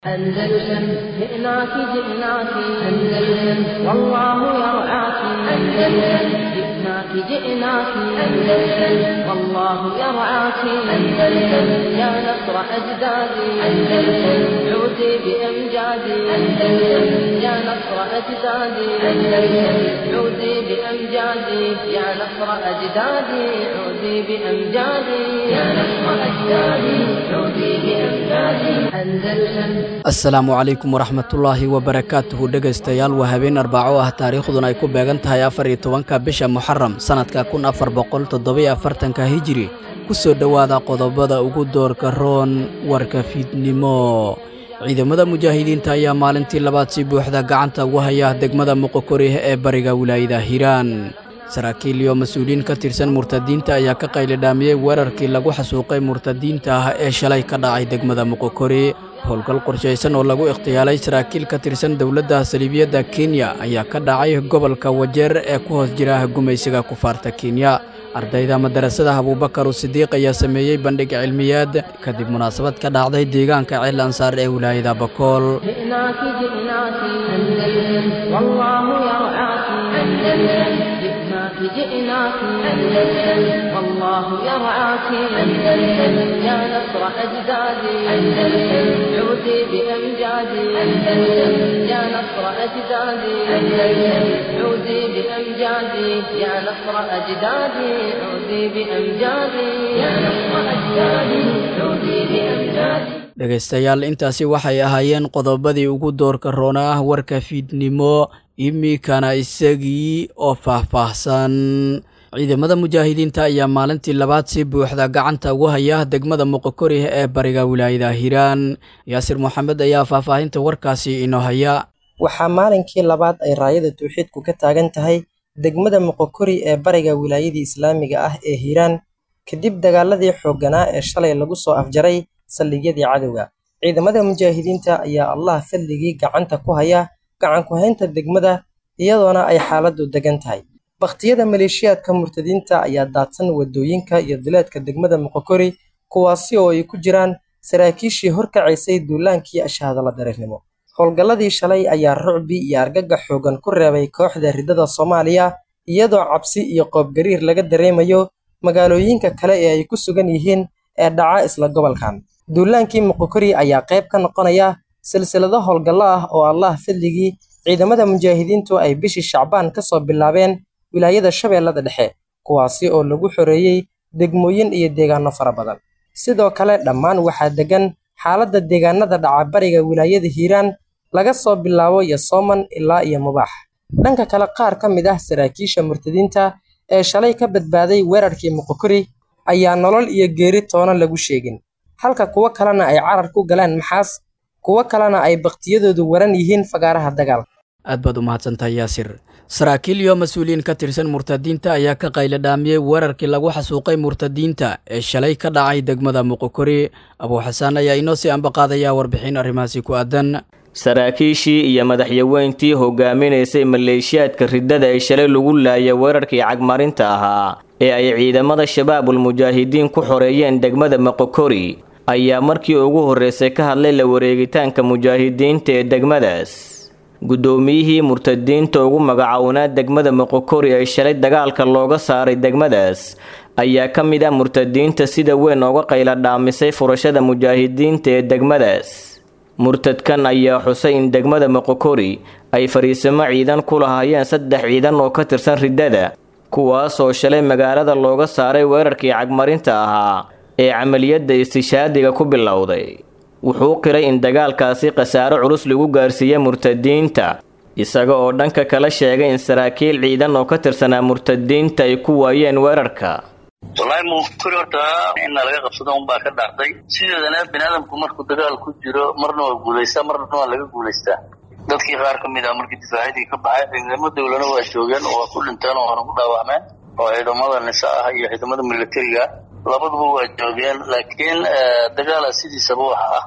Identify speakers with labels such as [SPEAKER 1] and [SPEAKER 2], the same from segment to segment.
[SPEAKER 1] أندلسن جئناك جئناك أندلسن والله يرعاك أندلسن جئناك جئناك أندلسن والله يرعاك أندلسن يا نصر أجدادي أندلسن عودي بأمجادي أندلسن يا نصر أجدادي أندلسن عودي بأمجادي يا نصر أجدادي عودي بأمجادي يا نصر أجدادي عودي بأمجادي أندلسن
[SPEAKER 2] asalaamu calaykum waraxmatullaahi wabarakaatuhu dhegaystayaal waa habeen arbaco ah taariikhduna ay ku beegan tahay afar iyo tobanka bisha muxaram sannadka kun afar boqol toddobiyo afartanka hijiri ku soo dhowaada qodobada ugu doorka roon warka fiidnimo ciidamada mujaahidiinta ayaa maalintii labaad si buuxda gacanta ugu haya degmada muqokorih ee bariga wilaayada hiiraan saraakiil iyo mas-uuliyiin ka tirsan murtadiinta ayaa ka qaylidhaamiyey weerarkii lagu xasuuqay murtadiinta ah ee shalay ka dhacay degmada muqokori howlgal qorshaysan oo lagu ikhtiyaalay saraakiil ka tirsan dowladda saliibiyadda kenya ayaa ka dhacay gobolka wajeer ee ku hoos jira gumaysiga kufaarta kenya ardayda madarasada abuubakaru sidiiq ayaa sameeyey bandhig cilmiyaad kadib munaasabad ka dhacday deegaanka ceel ansaar ee wilaayada bakool
[SPEAKER 1] جئناك جئناك أندلسن والله يرعاك أندلسن جئناك جئناك أندلسن والله يرعاك أندلسن يا نصر أجدادي أندلسن عودي بأمجادي أندلسن يا نصر أجدادي أندلسن عودي بأمجادي يا نصر أجدادي عودي بأمجادي يا نصر أجدادي عودي بأمجادي
[SPEAKER 2] dhegaystayaal intaasi waxay ahaayeen qodobadii ugu doorka roona ah warka fiidnimo iminkana isagii oo faahfaahsan ciidamada mujaahidiinta ayaa maalintii labaad si buuxda gacanta ugu haya degmada muqokorih ee bariga wilaayada hiiraan yaasir moxamed ayaa faahfaahinta warkaasi inoo haya
[SPEAKER 3] waxaa maalinkii labaad ay raayada tawxiidku ka taagan tahay degmada muqokori ee bariga wilaayadii islaamiga ah ee hiiraan kadib dagaaladii xoogganaa ee shalay lagu soo afjaray saldhigyadii cadowga ciidamada mujaahidiinta ayaa allah fadligii gacanta ku haya gacan ku-haynta degmada iyadoona ay xaaladdu degan tahay bakhtiyada maleeshiyaadka murtadiinta ayaa daadsan waddooyinka iyo duleedka degmada muqokori kuwaasi oo ay ku jiraan saraakiishii horkacaysay duulaankii ashaadala dareernimo howlgalladii shalay ayaa rucbi iyo argagax xoogan ku reebay kooxda riddada soomaaliya iyadoo cabsi iyo qoobgariir laga dareemayo magaalooyinka kale ee ay ku sugan yihiin ee dhaca isla gobolkan duulaankii muqokori ayaa qayb ka noqonaya silsilado howlgallo ah oo allah fadligii ciidamada mujaahidiintu ay bishii shacbaan ka soo bilaabeen wilaayada shabeellada dhexe kuwaasi oo lagu xoreeyey degmooyin iyo deegaano fara badan sidoo kale dhammaan waxaa degan xaaladda deegaanada dhaca bariga wilaayada hiiraan laga soo bilaabo yosooman ilaa iyo mubaax dhanka kale qaar ka mid ah saraakiisha murtadiinta ee shalay ka badbaaday weerarkii muqokori ayaa nolol iyo geeri toona lagu sheegin halka kuwo kalena ay carar ku galaan maxaas kuwo kalena ay bakhtiyadoodu waran yihiin fagaaraha dagaalka
[SPEAKER 2] aad baad u mahadsantahay yaasir saraakiil iyo mas-uuliyiin ka tirsan murtadiinta ayaa ka qaylidhaamiyey weerarkii lagu xasuuqay murtadiinta ee shalay ka dhacay degmada muqokori abuuxasaan ayaa inoo sii ambaqaadaya warbixin arrimahaasi ku aadan
[SPEAKER 4] saraakiishii iyo madaxyaweyntii hogaaminaysay maleeshiyaadka riddada ee shalay lagu laayay weerarkii cagmarinta ahaa ee ay ciidamada shabaabul mujaahidiin ku xoreeyeen degmada moqokori ayaa markii ugu horreysay ka hadlay la wareegitaanka mujaahidiinta ee degmadaas guddoomiyihii murtadiinta ugu magacownaa degmada moqokori ee shalay dagaalka looga saaray degmadaas ayaa ka mid ah murtadiinta sida weyn ooga qayla dhaamisay furashada mujaahidiinta ee degmadaas murtadkan ayaa xusay in degmada moqokori ay fariisimo ciidan ku lahaayeen saddex ciidan oo ka tirsan riddada kuwaasoo shalay magaalada looga saaray weerarkii cagmarinta ahaa ee camaliyadda istishaadiga ku bilowday wuxuu qiray in dagaalkaasi khasaaro culus lagu gaarsiiyey murtadiinta isaga oo dhanka kala sheegay in saraakiil ciidan oo ka tirsanaa murtadiinta ay ku waayeen weerarka
[SPEAKER 5] wallaahi muqokori horta inna laga qabsado unbaa ka dhacday sideedana biniaadamku markuu dagaal ku jiro marna waa guulaystaa marna waa laga guulaystaa dadkii qaar ka mid ah markii difaacyadii ka baxay ciidamo dowlana waa joogeen oo waa ku dhinteen oo hore ku dhaawacmeen oo ciidamada nisa ah iyo ciidamada militariga labaduba waa joogeen laakiin dagaala sidiisaba waxa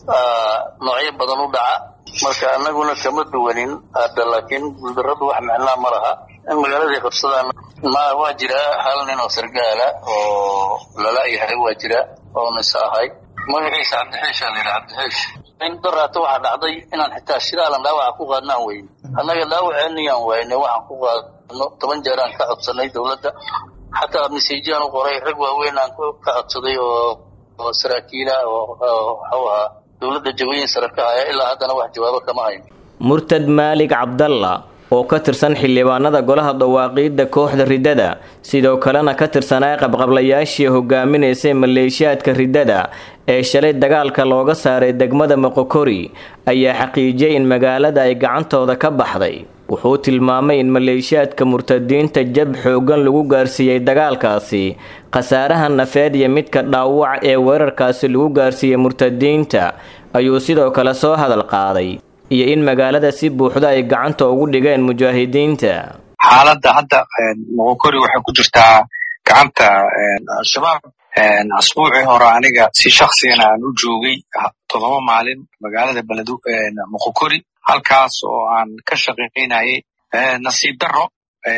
[SPEAKER 5] ah noocyo badan u dhaca marka annaguna kama duwanin hadda laakiin guuldarradu wax micnaa ma laha in magaaladii qabsadaan ma waa jira hal nin oo sargaala oo lala yahay waa jira oo nisa ahay magaciisa cabdixiisha la yidhaha cabdixiish in daraata waxaa dhacday inaan xitaa shiraalan dhaawaca ku qaadnaan weyne annaga dhaawaceeniyaan wayne waxaan ku qaadno toban jeeraan ka codsanay dowladda xataa masiijiyaan u qoray rag waaweyn aan ka codsaday oo oo saraakiila oo waxuu ahaa dowladda jawooyin sare ka haya ilaa haddana wax jawaabo kama hayn
[SPEAKER 4] murtad maalig cabdalla oo ka tirsan xildhibaanada golaha dawaaqiidda kooxda riddada sidoo kalena ka tirsanaa qabqablayaashii hogaaminaysay maleeshiyaadka riddada ee shalay dagaalka looga saaray degmada moqokori ayaa xaqiijiyay in magaalada ay gacantooda ka baxday wuxuu tilmaamay in maleeshiyaadka murtadiinta jab xooggan lagu gaarsiiyey dagaalkaasi khasaaraha nafeed iyo midka dhaawac ee weerarkaasi lagu gaarsiiyey murtadiinta ayuu sidoo kale soo hadal qaaday iyo in magaalada si buuxda ay gacanta ugu dhigeen mujaahidiinta
[SPEAKER 6] xaaladda hadda moqokori waxay ku jirtaa gacanta al-shabaab asbuucii hore aniga si shaksigana aan u joogay toddoba maalin magaalada beled moqokori halkaas oo aan ka shaqaynayay nasiib darro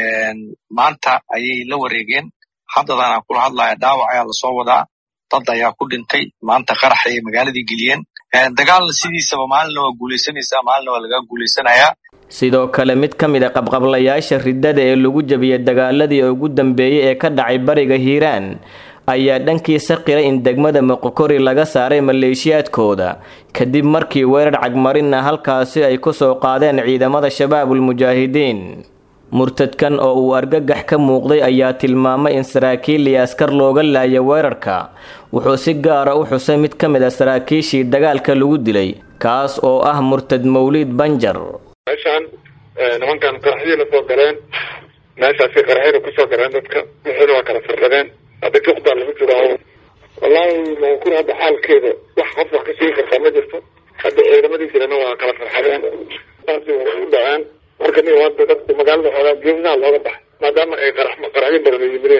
[SPEAKER 6] maanta ayay la wareegeen haddadan aan kula hadlaya dhaawac ayaa lasoo wadaa dad ayaa ku dhintay maanta qarax ayay magaaladii geliyeen dagaalna sidiisaba maalina waa guulaysanaysaa maalina waa laga guulaysanayaa
[SPEAKER 4] sidoo kale mid ka mid a qabqablayaasha riddada ee lagu jabiyey dagaaladii ugu dambeeyey ee ka dhacay bariga hiiraan ayaa dhankiisa qiray in degmada moqokori laga saaray maleeshiyaadkooda kadib markii weerar cagmarinna halkaasi ay ku soo qaadeen ciidamada shabaabul mujaahidiin murtadkan oo uu argagax ka muuqday ayaa tilmaamay in saraakiil iyo askar looga laaya weerarka wuxuu si gaara u xusay mid ka mid a saraakiishii dagaalka lagu dilay kaas oo ah murtad mawliid banjar
[SPEAKER 7] meeshaan nimankan qaraxyii la soo galeen meeshaasi qaraxyada kusoo galeen dadka wixiina waa kala firdhadeen hadda juqdaa lagu jiraa wallaahi moqokuri hadda xaalkeeda wax qof wax ka sheegi kartaa ma jirto hadda ciidamadiisirana waa kala farxadeen saasi u dhaceen marka nin hadda dadku magaalada xoogaa geesaha looga baxay maadaama ay qarax qaraxyo badan ay yimideen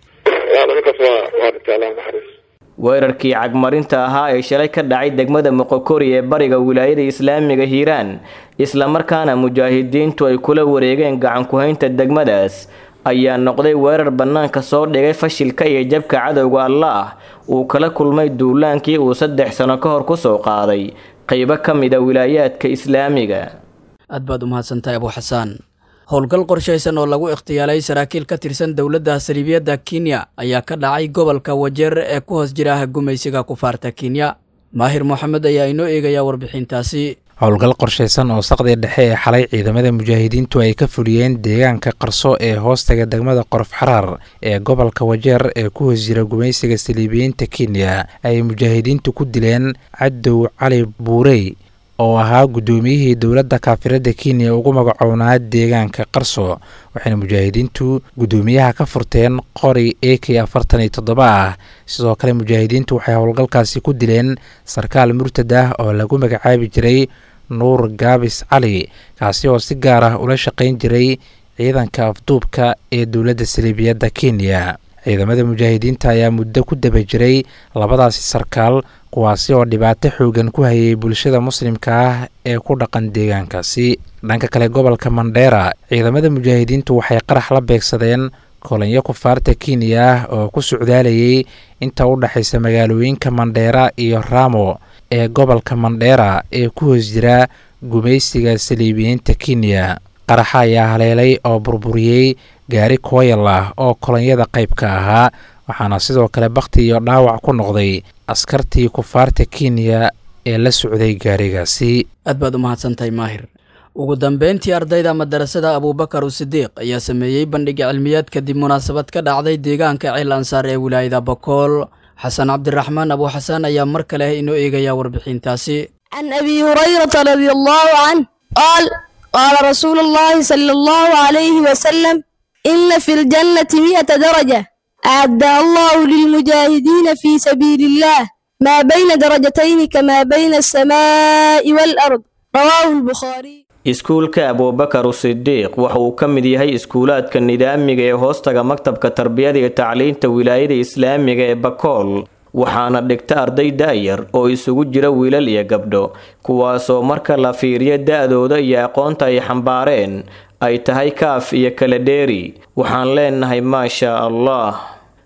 [SPEAKER 7] yaa nimankaas waa waa dhintay allah naxariis
[SPEAKER 4] weerarkii cagmarinta ahaa ee shalay ka dhacay degmada moqokori ee bariga wilaayada islaamiga hiiraan islamarkaana mujaahidiintu ay kula wareegeen gacan ku-haynta degmadaas ayaa noqday weerar bannaanka soo dhigay fashilka iyo jabka cadowga allaah uu kala kulmay duulaankii uu saddex sano ka hor kusoo qaaday qaybo ka mid a wilaayaadka islaamiga
[SPEAKER 2] aad baad u mahadsantahay abu xasaan howlgal qorshaysan oo lagu ikhtiyaalay saraakiil ka tirsan dowladda saliibiyadda kenya ayaa ka dhacay gobolka wajeer ee ku hoos jira gumaysiga kufaarta kenya maahir moxamed ayaa inoo eegaya warbixintaasi
[SPEAKER 8] howlgal qorshaysan oo saqdii dhexe ee xalay ciidamada mujaahidiintu ay ka fuliyeen deegaanka qarso ee hoostaga degmada qorof xaraar ee gobolka wajeer ee ku hoos jira gumaysiga saliibiyiinta kenya ay mujaahidiintu ku dileen cadow cali buurey oo ahaa guddoomiyihii dowladda kaafiradda kenya ugu magacownaa deegaanka qarso waxayna mujaahidiintu guddoomiyaha ka furteen qori a k afartan iyo toddoba ah sidoo kale mujaahidiintu waxay howlgalkaasi ku dileen sarkaal murtad ah oo lagu magacaabi jiray nuur gaabis cali kaasi oo si gaar ah ula shaqayn jiray ciidanka afduubka ee dowladda saliibiyadda kenya ciidamada mujaahidiinta ayaa muddo ku daba jiray labadaasi sarkaal kuwaasi oo dhibaato xoogan ku hayay bulshada muslimka ah ee ku dhaqan deegaankaasi dhanka kale gobolka mandheera ciidamada mujaahidiintu waxay qarax la beegsadeen kolanyo kufaarta kenya ah oo ku socdaalayay inta u dhexaysa magaalooyinka mandheera iyo raamo ee gobolka mandheera ee ku hoos jira gumaysiga saliibiyiinta kenya qaraxa ayaa haleelay oo burburiyey gaari kooyal ah oo kolonyada qayb ka ahaa waxaana sidoo kale bakhti iyo dhaawac ku noqday askartii kufaarta kenya ee la socday gaarigaasi
[SPEAKER 2] aad baad u mahadsantahay maahir ugu dambeyntii ardayda madarasada abuubakar usidiiq ayaa sameeyey bandhiga cilmiyaad kadib munaasabad ka dhacday deegaanka ceel ansaar ee wilaayada bakool xasan cabdiraxmaan abu xasaan ayaa mar kale inoo eegaya warbixintaasi
[SPEAKER 9] can abi hurayrata radi allahu canh qaal qaala rasuulu llahi sala allahu calayhi wasalam ina fi ljannati mi'ata daraja acaddaha allahu lilmujaahidiina fi sabiili illah maa bayna darajatayni kamaa bayna alsamaa'i waalard rawaahu albukhaariy
[SPEAKER 4] iskuulka abuubakar usidiiq waxa uu ka mid yahay iskuulaadka nidaamiga ee hoostaga maktabka tarbiyada iyo tacliinta wilaayada islaamiga ee bakool waxaana dhigta arday da'yar oo isugu jira wiilal iyo gabdho kuwaasoo marka la fiiriyo da'dooda iyo aqoonta ay xambaareen ay tahay kaaf iyo kala dheeri waxaan leenahay maashaa allah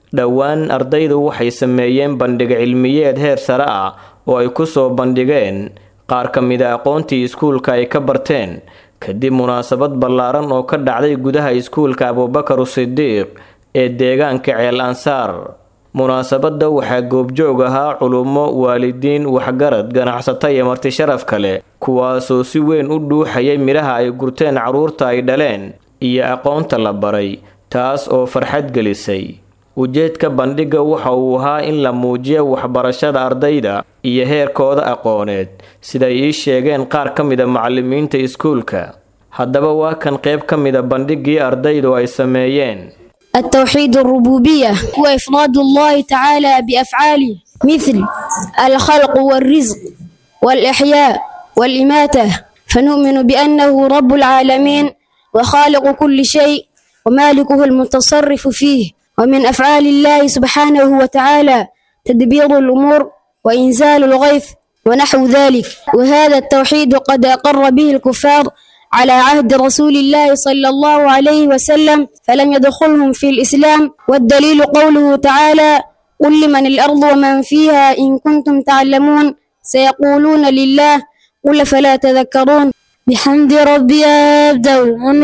[SPEAKER 4] dhowaan ardaydu waxay sameeyeen bandhig cilmiyeed heer sare ah oo ay ku soo bandhigeen qaar ka mida aqoontii iskuulka ay ka barteen kadib munaasabad ballaaran oo ka dhacday gudaha iskuulka abubakar sidiiq ee deegaanka ceel ansaar munaasabadda waxaa goobjoog ahaa culummo waalidiin waxgarad ganacsato iyo marti sharaf kale kuwaasoo si weyn u dhuuxayay midhaha ay gurteen carruurta ay dhaleen iyo aqoonta la baray taas oo farxad gelisay ujeedka bandhigga waxa uu ahaa in la muujiyo waxbarashada ardayda iyo heerkooda aqooneed siday ii sheegeen qaar ka mida macallimiinta iskuulka haddaba waa kan qayb ka mida bandhiggii ardaydu ay sameeyeen
[SPEAKER 9] التوحيد الربوبية هو إفراد الله تعالى بأفعاله مثل الخلق والرزق والإحياء والإماتة فنؤمن بأنه رب العالمين وخالق كل شيء ومالكه المتصرف فيه ومن أفعال الله سبحانه وتعالى تدبير الأمور وإنزال الغيث ونحو ذلك وهذا التوحيد قد أقر به الكفار على عهد رسول الله صلى الله عليه وسلم فلم يدخلهم في الإسلام والدليل قوله تعالى قل لمن الأرض ومن فيها إن كنتم تعلمون سيقولون لله قل فلا تذكرون بحمد ربي أبدأ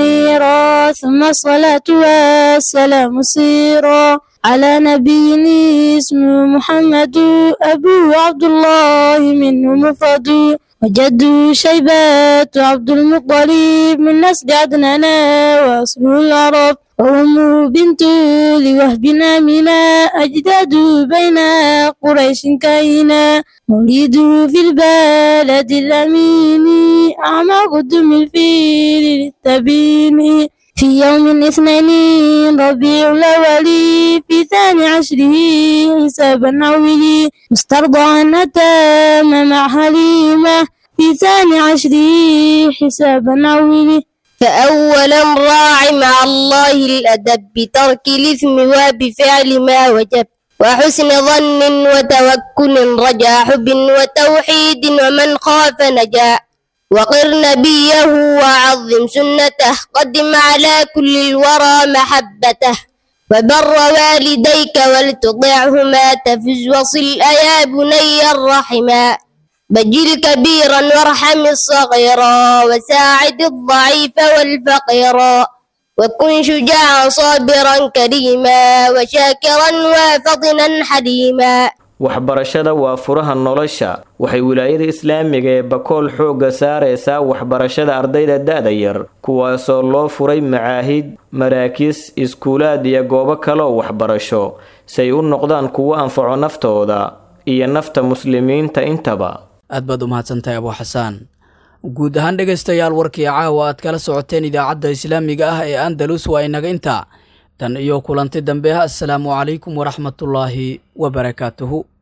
[SPEAKER 9] المنيرا ثم الصلاة والسلام سيرا على نبي اسمه محمد أبوه عبد الله منه مفرد وجده شيبات عبد المطلب من نسل عدنان وأصل العرب وأمه بنت لوهب آمنة أجداد بين قريش كائنا مولده في البلد الأمين أعمى قدم الفيل للتبين في يوم اثنين ربيع الأول في ثاني عشره حسابا عولي مسترضعا أتام مع حليمة في ثاني عشره حسابا عولي
[SPEAKER 10] فأولا راع مع الله الأدب بترك الإثم وبفعل ما وجب وحسن ظن وتوكل رجا حب وتوحيد ومن خاف نجا وقر نبيه وعظم سنته قدم على كل الورى محبته وبر والديك ولتطعهما تفز وصل أيا بني الرحما بجل كبيرا وارحم الصغيرا وساعد الضعيف والفقيرا وكن شجاعا صابرا كريما وشاكرا وفطنا حليما
[SPEAKER 4] waxbarashada waa furaha nolosha waxay wilaayada islaamiga ee bakool xoogga saaraysaa waxbarashada ardayda da-da yar kuwaasoo loo furay macaahid maraakiis iskuulaad iyo goobo kaleoo waxbarasho si ay u noqdaan kuwo anfaco naftooda iyo nafta muslimiinta intaba
[SPEAKER 2] aad baad u mahadsantahay abuu xasaan guud ahaan dhegaystayaal warkii caawa aad kala socoteen idaacadda islaamiga ah ee andalus waa inaga intaa tan iyo kulanti dambe assalaamu calaykum waraxmatullaahi wabarakaatuhu